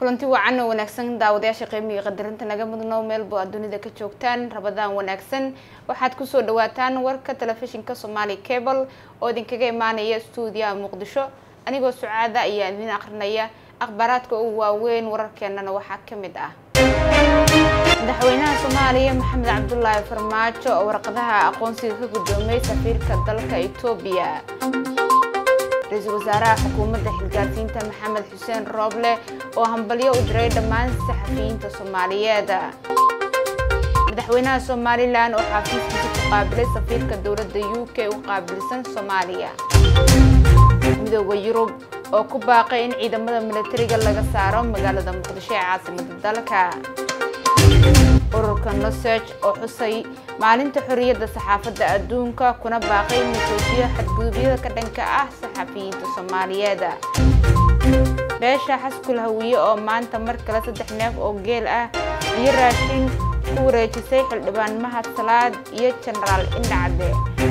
kulanti wacan oo wanaagsan daawadayaasha qiimiga qadarinta naga mudno meelbo aad dunida ka joogtaan rabadaan wanaagsan waxaad kusoo dhawaataan warka telefishinka somaali cable oo idinkaga imaanaya stuudiyaha muqdisho anigoo sucaada ayaa idin akrinaya akhbaaraadka ugu waaweyn wararkeenana waxaa ka mid ah madaxweynaha soomaaliya maxamed cabdulaahi farmaajo oo warqadaha aqoonsiga ka guddoomay safiirka dalka etoobiya ra-iisul wasaaraha xukuumadda xilgaarsiinta maxamed xuseen rooble oo hambalyo u diray dhammaan saxafiyiinta soomaaliyeed madaxweynaha somalilan oo xafiiskiisa ku qaabilay safiirka dowladda u k u qaabilsan soomaaliya midooda yurub oo ku baaqay in ciidamada milatariga laga saaro magaalada muqdisho ee caasimada dalka ururka noseg oo xusay maalinta xorriyadda saxaafadda adduunka kuna baaqay in la joojiyo xadgudubyada ka dhanka ah saxafiyiinta soomaaliyeed beesha xaskul hawiye oo maanta mar kale saddex neef oo geel ah iyo raashin ku wareejisay xildhibaan mahad salaad iyo jenaraal indhacde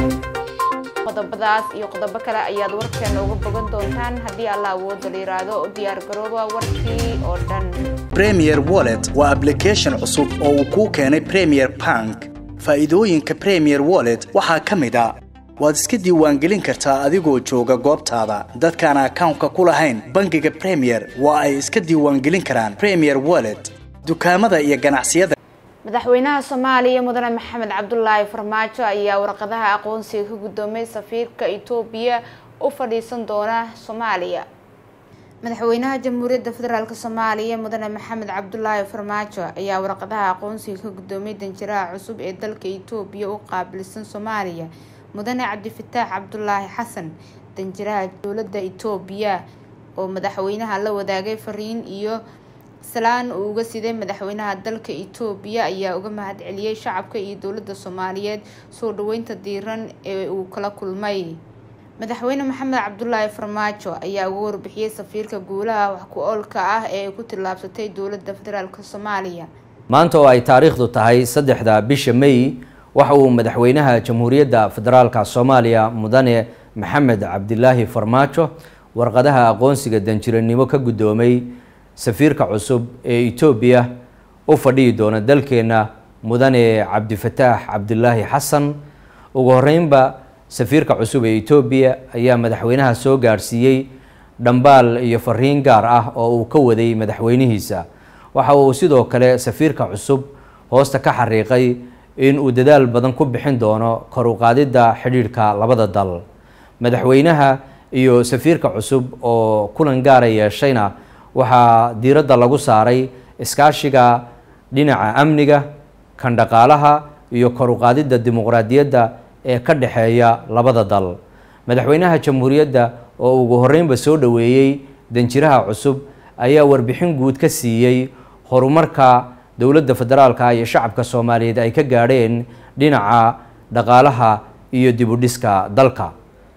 qodobadaas iyo qodobo kale ayaad warkeena uga bogan doontaan haddii alla awooda la yiraahdo u diyaar garooba warkii oo dhan premier wallet waa application cusub oo uu kuu keenay premier bank faa'iidooyinka premier wallet waxaa ka mid a waad iska diiwaangelin kartaa adigoo jooga goobtaada dadkaan akawnka ku lahayn bangiga premier waa ay iska diiwaangelin karaan premier wallet dukaamada iyo ganacsiyada madaxweynaha soomaaliya mudane maxamed cabdulaahi farmaajo ayaa warqadaha aqoonsiga ka guddoomay safiirka etoobiya u fadhiisan doona soomaaliya madaxweynaha jamhuuriyadda federaalk soomaaliya mudane maxamed cabdulaahi farmaajo ayaa warqadaha aqoonsiga ka guddoomay danjiraha cusub ee dalka etoobiya u qaabilsan soomaaliya mudane cabdifataax cabdulaahi xasan danjiraha dowladda etoobiya oo madaxweynaha la wadaagay fariin iyo salaan uu uga siday madaxweynaha dalka etoobiya ayaa uga mahad celiyey shacabka iyo dowladda soomaaliyeed soo dhaweynta diiran ee uu kala kulmay madaxweyne maxamed cabdulaahi farmaajo ayaa uga warbixiyey safiirka guulaha wax ku oolka ah ee ay ku tillaabsatay dowladda federaalk soomaaliya maanta oo ay taariikhdu tahay saddexda bisha may waxa uu madaxweynaha jamhuuriyadda federaalka soomaaliya mudane maxamed cabdilaahi farmaajo warqadaha aqoonsiga danjiranimo ka guddoomay safiirka cusub ee etoobiya u fadhihi doona dalkeena mudane cabdifataax cabdilaahi xasan ugu horeynba safiirka cusub ee etoobiya ayaa madaxweynaha soo gaadhsiiyey dhambaal iyo fariin gaar ah oo uu ka waday madaxweynihiisa waxa uu sidoo kale safiirka cusub hoosta ka xariiqay in uu dadaal badan ku bixin doono kor u qaadidda xidhiidhka labada dal madaxweynaha iyo safiirka cusub oo kulan gaara yeeshayna waxaa diiradda lagu saaray iskaashiga dhinaca amniga kan dhaqaalaha iyo kor u qaadidda dimuqraadiyadda ee ka dhexeeya labada dal madaxweynaha jamhuuriyadda oo ugu horeynba soo dhoweeyey danjiraha cusub ayaa warbixin guud ka siiyey horumarka dowladda federaalka iyo shacabka soomaaliyeed ay ka gaadheen dhinaca dhaqaalaha iyo dibudhiska dalka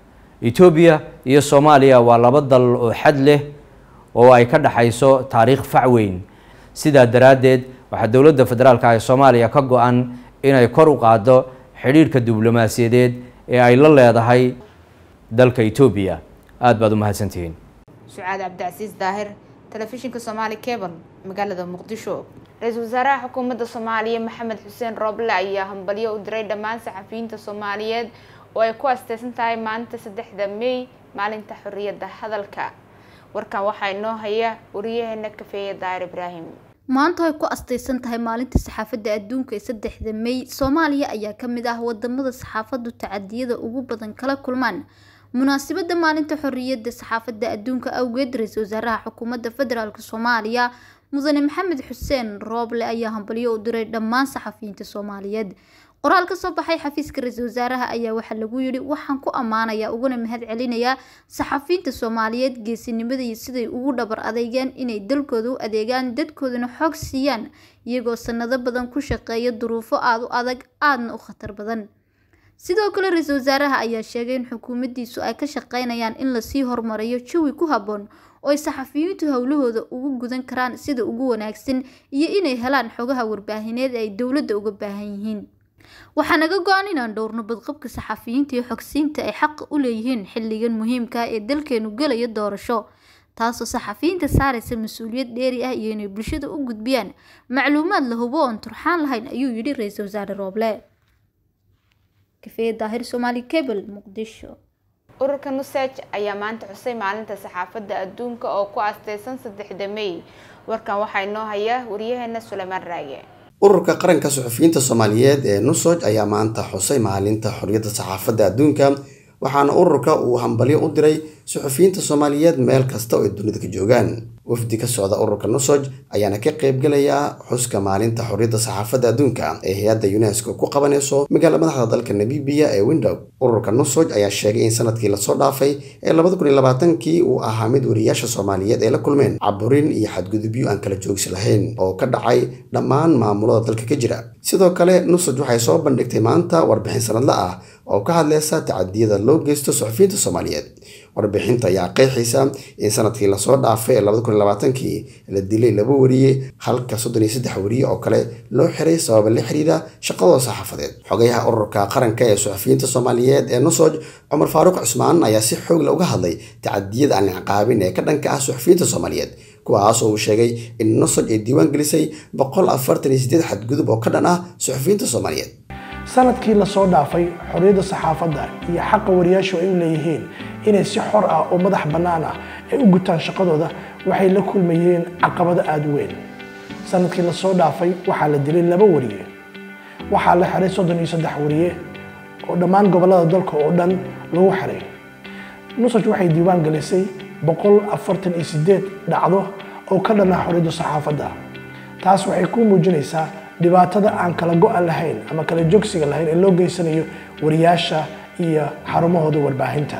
etoobiya iyo soomaaliya waa laba dal oo xad leh oo ay ka dhexayso taariikh fac weyn sidaa daraaddeed waxaa dowladda federaalka ee soomaaliya ka go-an inay kor u qaaddo xidhiidhka diblomaasiyadeed ee ay la leedahay dalka etoobiya aada baad u mahadsantihiin sucaad cabdicasiis daahir telefishinka somaali cable magaalada muqdisho ra-iisul wasaaraha xukuumadda soomaaliya maxamed xuseen rooble ayaa hambalyo u diray dhammaan saxafiyiinta soomaaliyeed oo ay ku asteysan tahay maalinta saddexda may maalinta xorriyadda hadalka warkan waxaa inoo haya wariyaheena kafeeye daahir ibraahim maanta ay ku astaysan tahay maalinta saxaafadda adduunka ee saddexda may soomaaliya ayaa ka mid ah wadamada saxaafaddu tacadiyada ugu badan kala kulmaan munaasabadda maalinta xorriyadda saxaafadda adduunka awgeed ra-iisul wasaaraha xukuumadda federaalk soomaaliya mudane maxamed xuseen rooble ayaa hambalyo u diray dhammaan saxafiyiinta soomaaliyeed qoraal ka soo baxay xafiiska ra-iisul wasaaraha ayaa waxaa lagu yidhi waxaan ku ammaanayaa uguna mahad celinayaa saxafiyiinta soomaaliyeed geesinimada iyo siday ugu dhabar adeegeen inay dalkooda u adeegaan dadkoodana xoog siiyaan iyagoo sanado badan ku shaqeeya duruufo aada u adag aadna u khatar badan sidoo kale ra-iisul wasaaraha ayaa sheegay in xukuumaddiisu ay ka shaqeynayaan in lasii horumariyo jawi ku habboon oo ay saxafiyiintu howlahooda ugu gudan karaan sida ugu wanaagsan iyo inay helaan xogaha warbaahineed ay dowladda uga baahan yihiin waxaa naga go-an inaan dhowrno badqabka saxafiyiinta iyo xogsiinta ay xaq u leeyihiin xilligan muhiimka ee dalkeenu gelaya doorasho taasoo saxafiyiinta saaraysa mas-uuliyad dheeri ah iyo inay bulshada u gudbiyaan macluumaad la hubo oon turxaan lahayn ayuu yidhi ra-iisul wasaare rooble kafeeye daahir soomaali cable muqdisho ururka nusaj ayaa maanta xusay maalinta saxaafadda adduunka oo ku asteysan saddexda may warkan waxaa inoo haya waryaheena suleymaan raage ururka qaranka suxufiyiinta soomaaliyeed ee nusoj ayaa maanta xusay maalinta xorriyadda saxaafadda adduunka waxaana ururka uu hambalyo u diray suxufiyiinta soomaaliyeed meel kasta oo ay dunida ka joogaan wafdi ka socda ururka nusoj ayaana ka qaybgelaya xuska maalinta xorriyadda saxaafadda adduunka ee hay-adda unesco ku qabanayso magaala madaxda dalka namibiya ee window ururka nusoj ayaa sheegay in sanadkii lasoo dhaafay ee labada kun iyo labaatankii uu ahaa mid wariyaasha soomaaliyeed ay la kulmeen caburin iyo xadgudubyo aan kala joogsi lahayn oo ka dhacay dhammaan maamulada dalka ka jira sidoo kale nusoj waxay soo bandhigtay maanta warbixin sanadla ah oo ka hadleysa tacadiyada loo geysto suxufiyiinta soomaaliyeed warbixinta ayaa qeexaysa in sanadkii lasoo dhaafay ee labada kun iyo labaatankii la dilay laba wariye halka soddon iyo saddex wariye oo kale loo xiray sababa la xiriira shaqadooda saxaafadeed xogayaha ururka qaranka ee suxufiyiinta soomaaliyeed ee nusoj cumar faaruuq cusmaan ayaa si xoog la uga hadlay tacadiyada aan ciqaabin ee ka dhanka ah suxufiyiinta soomaaliyeed kuwaas oo uu sheegay in nusoj ay diiwaan gelisay boqol afartan iyo sideed xadgudub oo ka dhan ah suxufiyiinta soomaaliyeed sanadkii lasoo dhaafay xorriyadda saxaafadda iyo xaqa wariyaashu ay u leeyihiin inay si xor ah oo madax bannaan ah ay u gutaan shaqadooda waxay la kulmayeen caqabado aada u weyn sanadkii lasoo dhaafay waxaa la dilay laba wariye waxaa la xiray soddon iyo saddex wariye oo dhammaan gobollada dalka oo dhan lagu xiray nusaj waxay diiwaan gelisay boqol afartan iyo sideed dhacdo oo ka dhan ah xorriyadda saxaafadda taas waxay ku muujinaysaa dhibaatada aan kala go-an lahayn ama kala joogsiga lahayn ee loo geysanayo wariyaasha iyo xarumahooda warbaahinta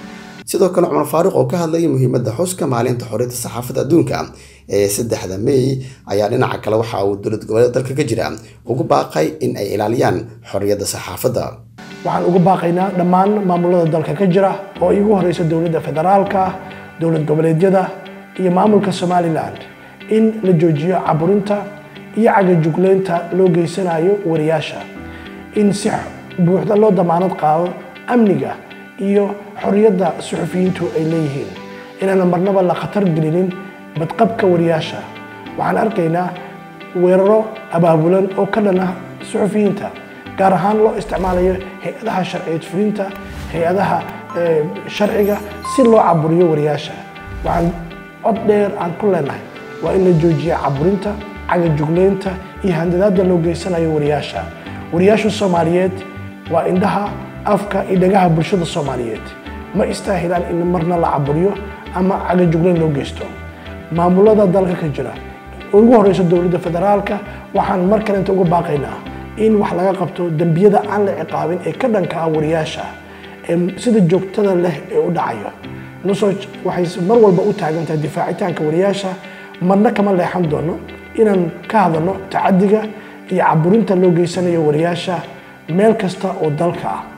sidoo kale cumar faaruuq oo ka hadlayay muhiimadda xuska maalinta xorriyadda saxaafadda adduunka ee saddexda may ayaa dhinaca kale waxa uu dowlad goboleed dalka ka jira ugu baaqay in ay ilaaliyaan xorriyadda saxaafadda waxaan ugu baaqaynaa dhammaan maamulada dalka ka jira oo igu horeysa dowladda federaalka dowlad goboleedyada iyo maamulka somalilan in la joojiyo caburinta iyo cagajugleynta loo geysanayo wariyaasha in si buuxda loo damaanad qaado amniga iyo xorriyadda suxufiyiintu ay leeyihiin inaana marnaba la khatar gelinin badqabka wariyaasha waxaan arkaynaa weeraro abaabulan oo ka dhan ah suxufiyiinta gaar ahaan loo isticmaalayo hay-adaha sharciyeed fulinta hay-adaha sharciga si loo caburiyo wariyaasha waxaan cod dheer aan ku leenahay waa in la joojiya caburinta cagajugleynta iyo handadaada loo geysanayo wariyaasha wariyaasha soomaaliyeed waa indhaha afka iyo dhagaha bulshada soomaaliyeed ma istaahilaan in marna la caburiyo ama cagajugleyn loo geysto maamulada dalka ka jira ugu horeysa dowladda federaalka waxaan mar kalenta uga baaqaynaa in wax laga qabto dembiyada aan la ciqaabin ee ka dhanka ah wariyaasha ee sida joogtada leh ee u dhacayo nusoj waxay mar walba u taagan tahay difaacitaanka wariyaasha marna kama leexan doono inaan ka hadalno tacadiga iyo caburinta loo geysanayo wariyaasha meel kasta oo dalka ah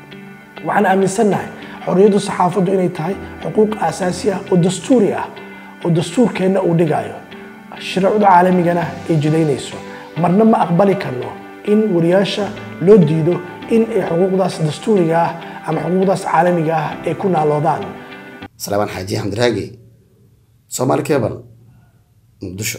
waxaan aaminsannahay xorriyaddu saxaafaddu inay tahay xuquuq aasaasi ah oo dastuuri ah oo dastuurkeenna uu dhigayo shareecada caalamigana ay jidaynayso marna ma aqbali karno in wariyaasha loo diido in ay xuquuqdaas dastuuriga ah ama xuquuqdaas caalamiga ah ay ku naaloodaan salaamaan xaaji xamdiraagi soomaali cebal muqdisho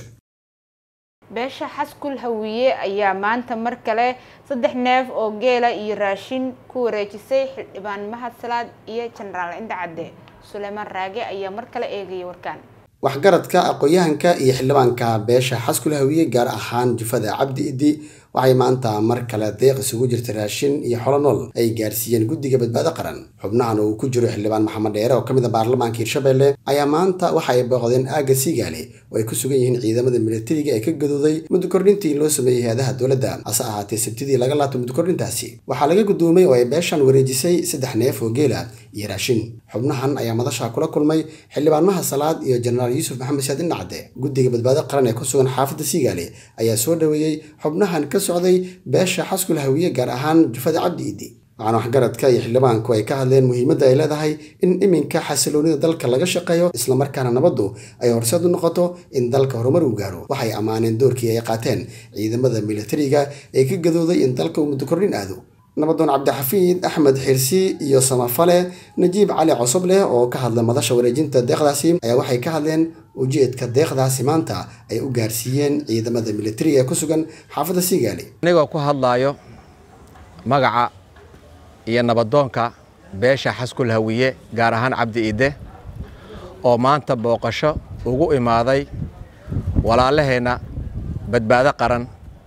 beesha xaskul hawiye ayaa maanta mar kale saddex neef oo geela iyo raashin ku wareejisay xildhibaan mahad salaad iyo jenaraal indhacadde suleymaan raage ayaa mar kale eegaya warkaan waxgaradka aqoon-yahanka iyo xildhibaanka beesha xaskul hawiye gaar ahaan jufada cabdi idi waxay maanta mar kale deeq isugu jirta raashin iyo xolo nool ay gaarsiiyeen guddiga badbaado qaran xubnahan uu ku jiro xildhibaan maxamed dheere oo ka mid a baarlamaanka hirshabelle ayaa maanta waxa ay booqdeen aagga siigaale oo ay ku sugan yihiin ciidamada militariga ee ka gadooday muddo kordhintii loo sameeyey hay-adaha dowladda hase ahaatee sabtidii laga laabto muddo kordhintaasi waxaa laga gudoomay oo ay beeshan wareejisay saddex neef oo geela iyo raashin xubnahan ayaa madasha kula kulmay xildhibaanmaha salaad iyo jenaraal yuusuf maxamed saadin dhacde guddiga badbaado qaran ee ku sugan xaafadda siigaale ayaa soo dhoweeyey xubnahan ka socday beesha xaskul hawiye gaar ahaan jufada cabdi idi waxaana waxgaradka iyo xildhibaanku ay ka hadleen muhiimadda ay leedahay in iminka xasiloonida dalka laga shaqeeyo islamarkaana nabaddu ay horseed u noqoto in dalka horumar uu gaaro waxay ammaaneen doorkii ay qaateen ciidamada militariga ee ka gadooday in dalka uu muddo kordhin aado nabadoon cabdixafiid axmed xirsi iyo samafale najiib cali cosobleh oo ka hadlay madasha wareejinta deeqdaasi ayaa waxay ka hadleen ujeedka deeqdaasi maanta ay u gaarsiiyeen ciidamada militariga ee ku sugan xaafadda siigaali anigoo ku hadlaayo magaca iyo nabadoonka beesha xaskul hawiye gaar ahaan cabdi ide oo maanta booqasho ugu imaaday walaalaheenna badbaado qaran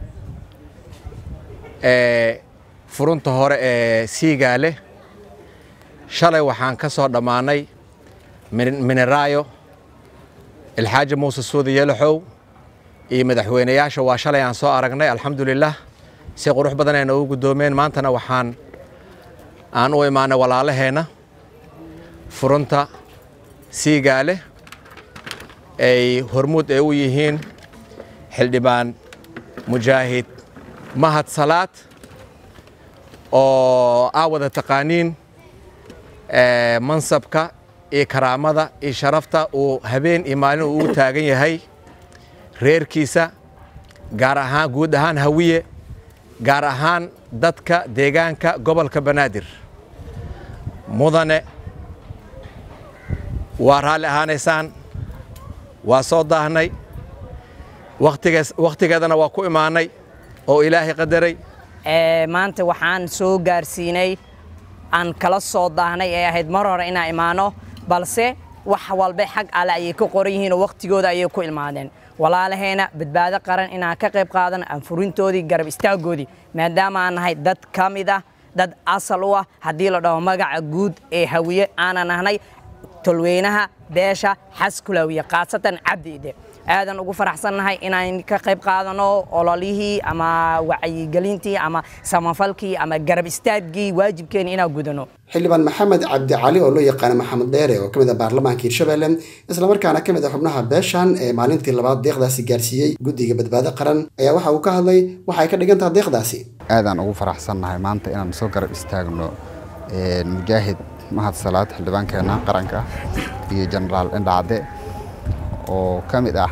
ee furunta hore ee siigaale shalay waxaan ka soo dhammaanay mineraayo ilxaaji muuse suudi yelaxow iyo madaxweynayaasha waa shalay aan soo aragnay alxamdulilah si qurux badan ay noogu guddoomeen maantana waxaan aan u imaanay walaalaheenna furunta siigaale ay hormuud ay u yihiin xildhibaan mujaahid mahad salaad oo aa wada taqaaniin mansabka iyo karaamada iyo sharafta uu habeen iyo maalin uu u taagan yahay reerkiisa gaar ahaan guud ahaan hawiye gaar ahaan dadka deegaanka gobolka banaadir mudane waa raalli ahaanaysaan waa soo daahnay wakhtigeedana waa ku imaanay oo ilaahay qadaray maanta waxaan soo gaarsiinay aan kala soo daahnay ee ahayd mar hore inaan imaano balse wax walba xag alle ayay ka qoran yihiin oo wakhtigooda ayay ku ilmaadeen walaalaheena badbaado qaran inaan ka qayb qaadano aan furintoodii garab istaaggoodii maadaama aan nahay dad ka mid ah dad asal u ah haddii la dhaho magaca guud ee hawiye aanan nahnay tolweynaha beesha xaskulawiye khaasatan cabdi ide aadan ugu faraxsannahay inaan ka qayb qaadano ololihii ama wacyigelintii ama samafalkii ama garab istaaggii waajibkeena inaan gudano xildhibaan maxamed cabdi cali oo loo yaqaana maxamed dheere oo ka mid ah baarlamaanka hirshabelle islamarkaana ka mid ah xubnaha beeshan ee maalintii labaad deeqdaasi gaarsiiyey guddiga badbaado qaran ayaa waxa uu ka hadlay waxay ka dhigan tahay deeqdaasi aadaan ugu faraxsannahay maanta inaan soo garab istaagno mujaahid mahad salaad xildhibaankeenna qaranka iyo jenaraal indhacde oo ka mid ah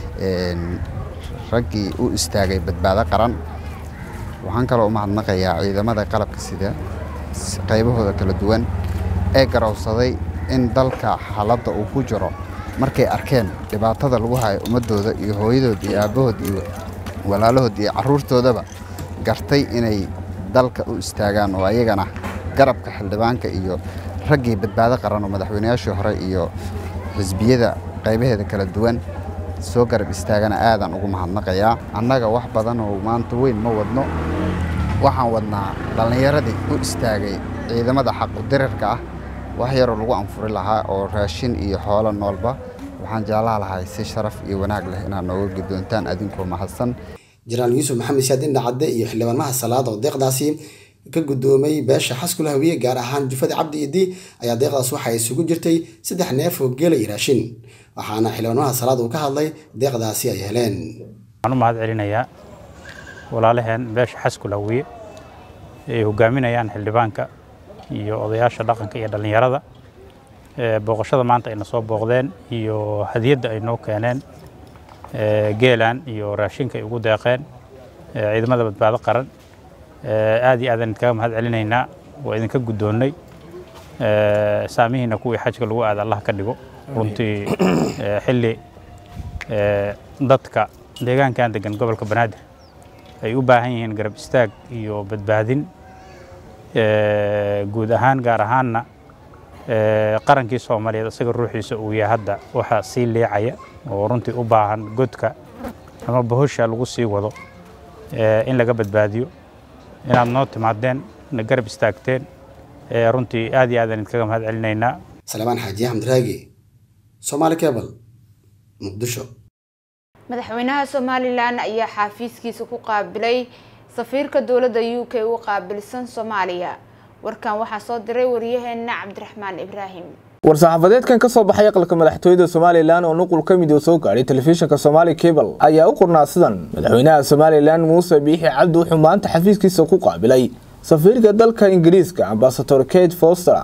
raggii u istaagay badbaado qaran waxaan kaloo u mahadnaqayaa ciidamada qalabka sida qaybahooda kala duwan ee garowsaday in dalka xaaladda uu ku jiro markay arkeen dhibaatada lagu hayo ummaddooda iyo hooyadood iyo aabbahood iyo walaalahood iyo carruurtoodaba gartay inay dalka u istaagaan oo ayagana garabka xildhibaanka iyo raggii badbaado qaran oo madaxweynayaashii hore iyo xisbiyada qaybaheeda kala duwan soo garab istaagana aadaan ugu mahadnaqayaa annaga wax badan oo maanta weyn ma wadno waxaan wadnaa dhallinyaradii u istaagay ciidamada xaqudirarka ah wax yaroo lagu anfuri lahaa oo raashin iyo xoolo noolba waxaan jeclaha lahay si sharaf iyo wanaag leh inaad nooga guddoontaan adinkoo mahadsan jenaraal yuusuf maxamed siyaad indhacadde iyo xildhibaan mahad salaad oo deeqdaasi ka guddoomay beesha xaskula hawiye gaar ahaan jufada cabdi idi ayaa deeqdaas waxa isugu jirtay saddex neef oo geela iyo raashin waxaana xildhibaanmaha salaad uu ka hadlay deeqdaasi ay heleen waxaan u mahad celinayaa walaalaheen beesha xaskul hawiye ay hogaaminayaan xildhibaanka iyo odayaasha dhaqanka iyo dhallinyarada booqashada maanta ayna soo booqdeen iyo hadiyadda ay noo keeneen geelan iyo raashinka ay ugu deeqeen ciidamada badbaado qaran aad iyo aadaan idinkaga mahad celinaynaa waa idinka guddoonnay saamihiina kuwii xajka lagu aada allah ka dhigo runtii xilli dadka deegaankan degan gobolka banaadir ay u baahan yihiin garab istaag iyo badbaadin guud ahaan gaar ahaanna qarankii soomaaliyeed isaga ruuxiisa uu yahay hadda waxaa sii leecaya oo runtii u baahan godka ama bahosha lagu sii wado in laga badbaadiyo inaad noo timaadeen na garab istaagteen runtii aad iyo aadaan idinkaga mahad celinaynaa salmaan xaaji axmed raagi somaali cable muqdisho madaxweynaha somalilan ayaa xaafiiskiisa ku qaabilay safiirka dowladda u k u qaabilsan soomaaliya warkan waxaa soo diray wariyaheena cabdiraxmaan ibraahim war-saxaafadeedkan ka soo baxay aqalka madaxtooyada somalilan oo nuqul ka mid oo soo gaadhay telefishinka somaali cable ayaa u qornaa sidan madaxweynaha somalilan muuse biixi cabdi wuxuu maanta xafiiskiisa ku qaabilay safiirka dalka ingiriiska ambasador kate foster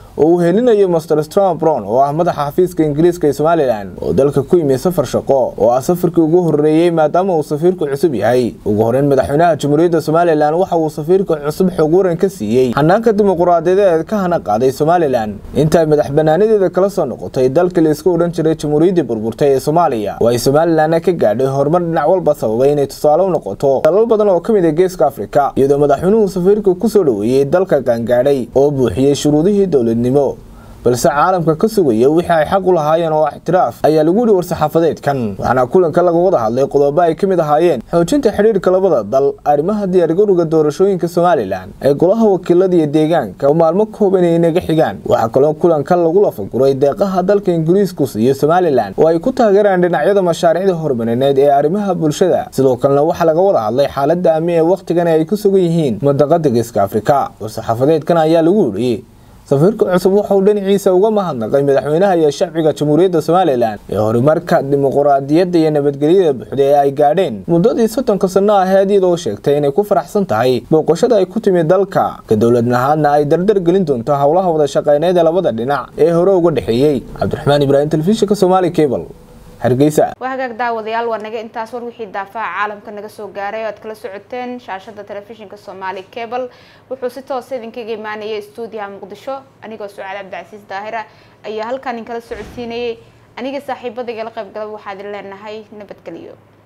oo uu helinayo master strom brown oo ah madaxa xafiiska ingiriiska ee somalilan oo dalka ku yimi safar shaqo oo ah safarkii ugu horeeyey maadaama uu safiirku cusub yahay ugu horeyn madaxweynaha jamhuuriyadda somalilan waxa uu safiirka cusub xog waran ka siiyey xanaanka dimuquraadiyadeed ka hana qaaday somalilan intaay madax banaanadeeda kala soo noqotay dalkii la isku odhan jiray jamhuuriyaddii burburtay ee soomaaliya oo ay somalilanna ka gaadhay horumar dhinac walba sababay inay tusaale u noqoto dalal badan oo ka mid ah geeska afrika iyadoo madaxweynuhu safiirka kusoo dhoweeyey dalka gaangaadhay oo buuxiyey shuruudihii dowladnimo balse caalamka ka sugaya wixii ay xaq u lahaayeen oo ixtiraaf ayaa lagu yihi war-saxaafadeedkan waxaana kulanka laga wada hadlay qodobo ay ka mid ahaayeen xoojinta xidhiirka labada dal arrimaha diyaargarowga doorashooyinka somalilan ee golaha wakiilada iyo deegaanka oo maalmo kooban ay naga xigaan waxaa kaloo kulanka lagu lafaguray deeqaha dalka ingiriisku siiyo somalilan oo ay ku taageeraan dhinacyada mashaariicda horumarineed ee arrimaha bulshada sidoo kalena waxaa laga wada hadlay xaalada amni ee wakhtigan ay ku sugan yihiin madaqada geeska afrika war-saxaafadeedkan ayaa lagu yidhi safiirka cusub wuxauu dhinaciisa uga mahadnaqay madaxweynaha iyo shacbiga jamhuuriyadda somalilan ee horumarka dimuquraadiyadda iyo nabadgelyada buuxda ee ay gaadheen muddadii soddonka sanno aheed iyadoo sheegtay inay ku faraxsan tahay booqashada ay ku timid dalka ka dowladnahaadna ay dardar gelin doonto howlaha wada shaqeyneed ee labada dhinac ee hore uga dhexeeyey cabdiraxmaan ibraahim telefishinka somaali cable hargeysa waa hagaag daawadayaal waa naga intaas war wixii daafaha caalamka naga soo gaaray oo aad kala socoteen shaashada telefishinka soomaali cable wuxuu si toosa idinkaga imaanayay stuudiyaha muqdisho anigoo sucaad cabdicasiis daahira ayaa halkan inkala socodsiinayay aniga saaxiibadayga la qayb galaba waxaa idin leenahay nabadgelyo